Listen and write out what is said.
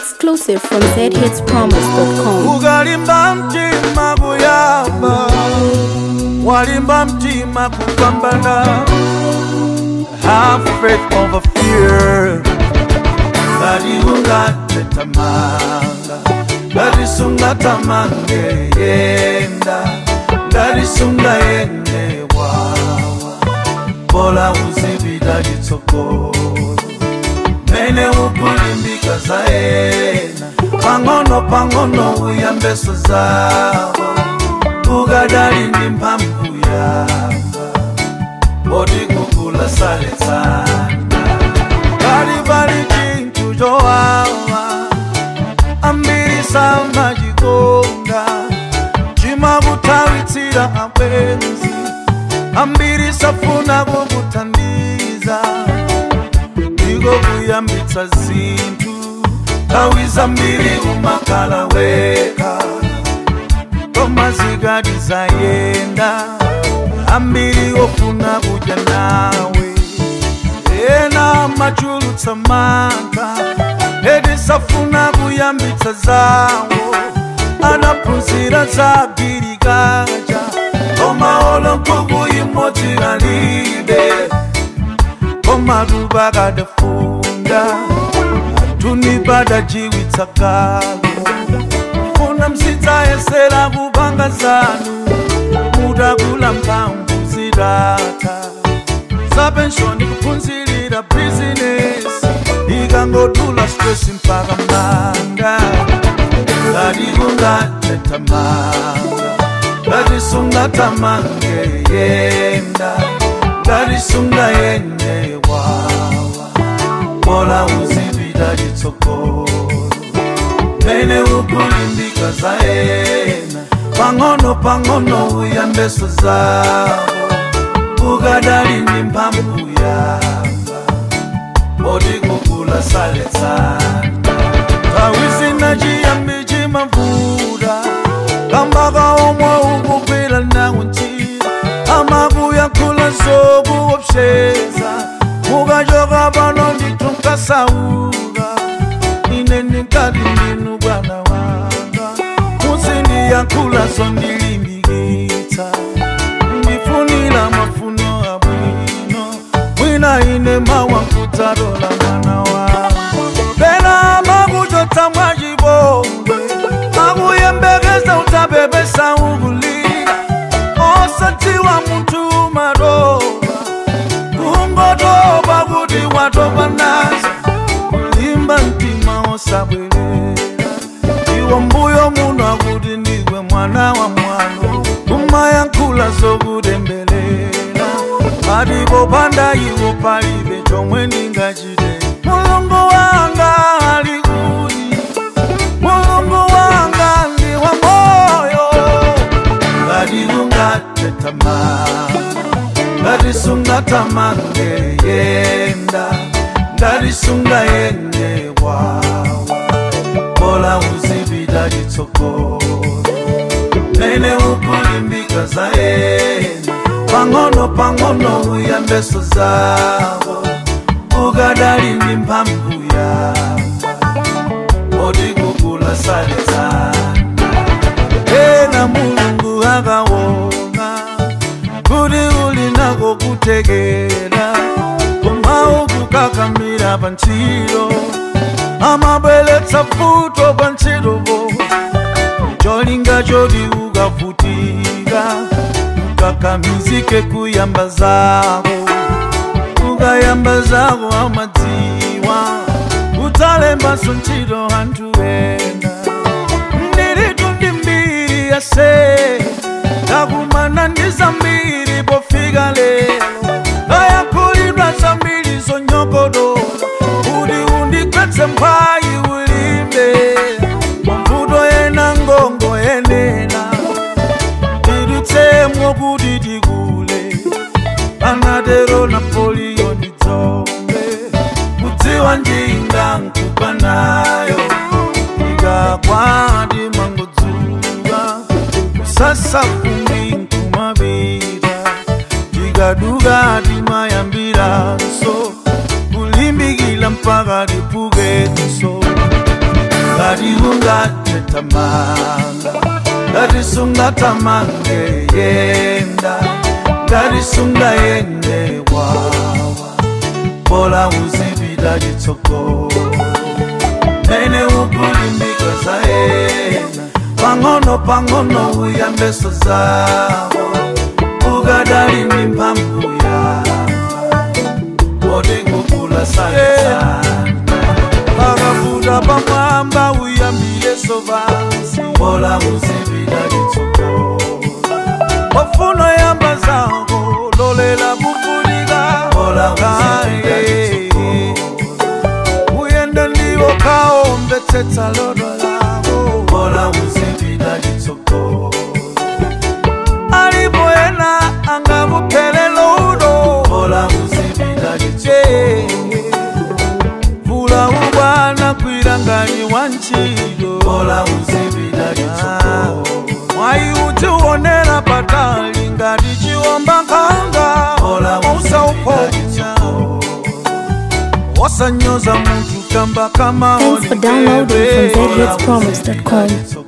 Exclusive from zhitspromise.com. ukalimba mtima kuyamba walimba mtima kupambana have faith over fear ngati ungatetamanga ngati sungatamanga yenda ngati sungayende wawa bola uzipita chitsogolo mene ukulimbika zaena pang'ono pang'ono uyambeso zawo ukadali ndi mphamvu yamba oti kukula saletsana kali pali chinthu chowawa ambiri samachikonda chimakutawitsira abwenzi ambiri safuna kukuthandiza ndiko kuyambitsa zinthu nthawi zambiri umakhala weka koma zikati zayenda ambiri ofuna kudya nawe ena machulutsa mantha eti safuna kuyambitsa zawo anaphunzira za girikaja koma olo nkhuku imodzi kalibe koma tuba kadafunda tunibada jiwitsa kalo funa msidzayesera kupanga zanu mutakula mphamvu zidata zapenshoni kuphunzirira bizinesi ikangotula stress mpaka manga ngati kungatetamanga ngati sungatamange yenda ngati sungayende wawa bola uzipita chitsogolo mene ukulimbika zaena pang'ono pang'ono uyambeso zawo ukadali ndi mphamvu yamba oti kukula saletsana nthawi zina chiyambi chimavuta kamba kaomwe ukugwira nawo ntchito amakuyankhula zokuopseza mukachoka pano ndithu nkasauka ine ndikati ndinu bwana wanga muzindiyankhula zondilimbikitsa ndifunira mafuno abwino mwina ine mawankutalola mwana wanga pena makuchotsa mwachipongwe makuyembekeza utabebesa ukulira osadziwa munthu madoba kungotoba kuti watopa nazo kulimba mtima osabwerera iwo mbuyo muno akuti ndiwe mwana wa mwano kumayankhula zokutembelela patipo panda iwo palibe chomwe ndingachite mulungu wanga ali kuti mulungu wanga ndi wa moyo ngati ungatetamanga ngati sungatamange yenda ngati sungayende wawa bola uzipita chitsogolo mene ukulimbika zaena pang'ono pang'ono uyambeso zawo ukadali ndi mphamvu yamba oti kukula saletsana ena mulungu akaona kuti uli nako kutekera koma ukukakamira pa ntchito amabweretsa futo pa ntchitopo cholinga choti ukavutika ukakamizike kuyamba zako ukayamba zako amadziwa udzalembanso ntchito anthu ena ndiritu ndi mbiri yase ndakumana ndi zambiri pofika lero ndayankhulidwa zambiri zonyogodola kuti undigwetse mphayi ulimbe mavuto ena ngongo yenena tidutsemwo kuti tikule anatero napoliyo ndidzombe kudziwa njinga nkupa nayo ikakwati mangodzuka kusasa fumbi nkumapita tikaduka timayambiranso kulimbikila mpaka tipukenso ngati ungatetamanga ngati sungatamange yenda ngati sungayende wawa bola uzipita chitsogolo mene ukulimbika zaena pang'ono pang'ono uyambeso zawo ukadali ndi mphamvu yamba oti kukula sana pakafuta pamwamba uyambileso vansi bola uzipita chitsogolo ofuno yamba zako lolela kufulika bola uzipita chitsogolo uyenda ndiwo kaombetsetsa lodo lako bola uzipita chitsogolo alipo ena angakuphelelo udo bola uzipita chitsogolo vula ubwana kwilangani wa ntchito bola uzipita chitsogolo mwayi utiwonera patali ngati chiwomba nkhanga bola usauponya wasanyoza munthu kamba kama Thanks for downloading from zhitspromise.com.